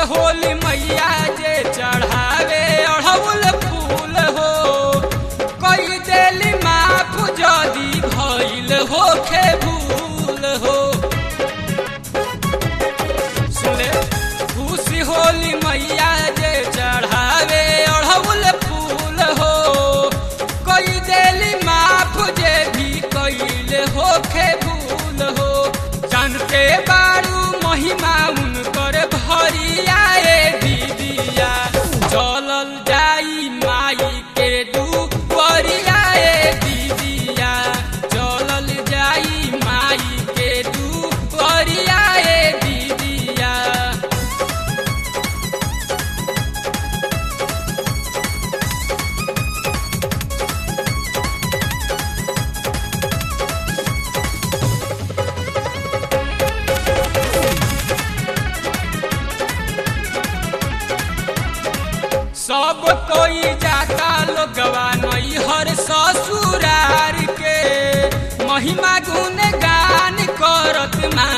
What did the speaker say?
होली मैया जे चढ़ावे अढ़ौल फूल हो कई देली माफ जदी भइल होखे भूल हो सुने खुशी होली मैया जे चढ़ावे अढ़ौल फूल हो कई देली माफ जे भी कइल होखे भूल हो जानते बारू महिमा उनकर भरिया ए दीदिया चलल जाई माई के दुपरिया ए दीदिया चलल जाई माई के दुपरिया ए दीदिया सब कोई जाता लोगवा नैहर ससुरार के महिमा गुण गान करत माँ